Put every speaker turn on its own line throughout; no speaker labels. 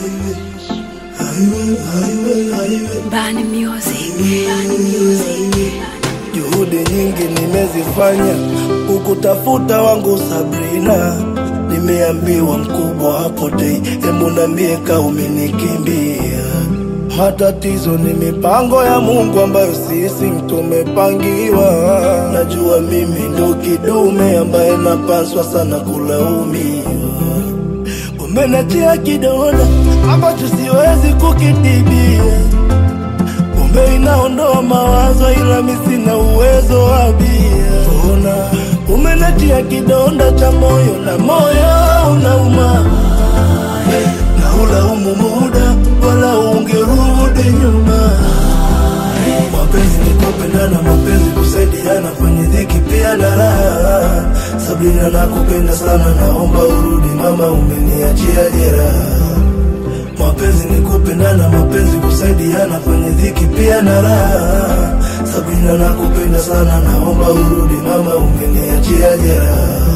Bani Music. Bani Music.
Juhudi nyingi nimezifanya kukutafuta wangu Sabrina, nimeambiwa mkubwa hapotei, hebu niambie ka umenikimbia. Matatizo ni mipango ya Mungu ambayo sisi tumepangiwa. Najua mimi ndo kidume ambaye napaswa sana kulaumiwa. Umenachia kidonda ambacho siwezi kukitibia Pombe inaondoa mawazo ila mi sina uwezo wa bia. Ona umenatia kidonda cha moyo na moyo unauma, na ulaumu muda wala ungerudi nyuma. Mapenzi ni kupendana, mapenzi kusaidiana kwenye dhiki pia na raha. Sabrina, nakupenda sana, naomba urudi mama, umeniachia jeraha. Mapenzi ni kupendana, mapenzi kusaidiana kwenye dhiki pia na raha. Sabrina, nakupenda sana, naomba urudi mama, umeniachia jeraha.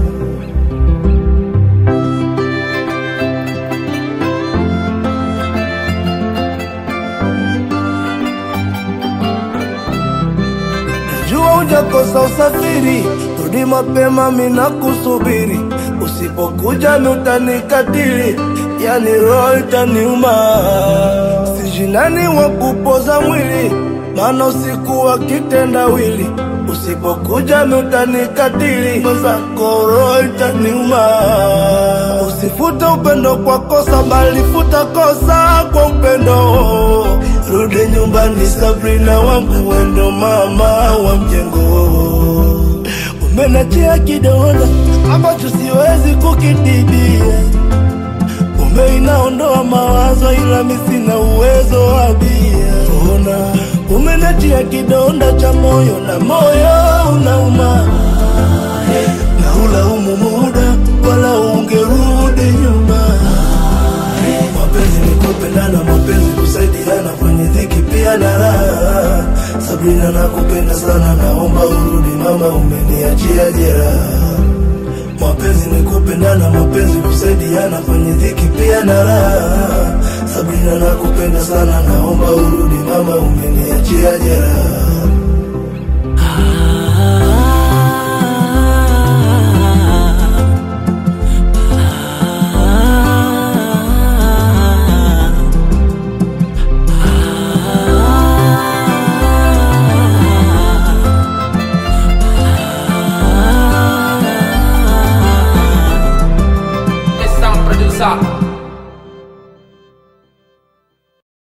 Najua hujakosa usafiri, rudi mapema, mina kusubiri. Usipokuja mi utanikatili, yani roho itaniuma. Sijinani wa kupoza mwili, maana usiku wa kitendawili. Usipokuja mi utanikatili, mwenzako roho itaniuma. Usifute upendo kwa kosa, bali futa kosa kwa upendo. Rudi nyumbani Sabrina wangu, wendo mama wa mjengo. Umenachia kidonda ambacho siwezi kukitibia. Pombe inaondoa mawazo, ila mi sina uwezo wa bia. Ona umenachia kidonda cha moyo na moyo unauma, na ulaumu muda wala ungerudi nyuma. Mapenzi ni kupendana, mapenzi kusaidiana kwenye dhiki pia na raha. Sabrina, nakupenda sana, naomba urudi mama, umeniachia jeraha. Mapenzi ni kupendana, mapenzi kusaidiana kwenye dhiki pia na raha. Sabrina, nakupenda sana, naomba urudi mama, umeniachia jeraha.
The sound producer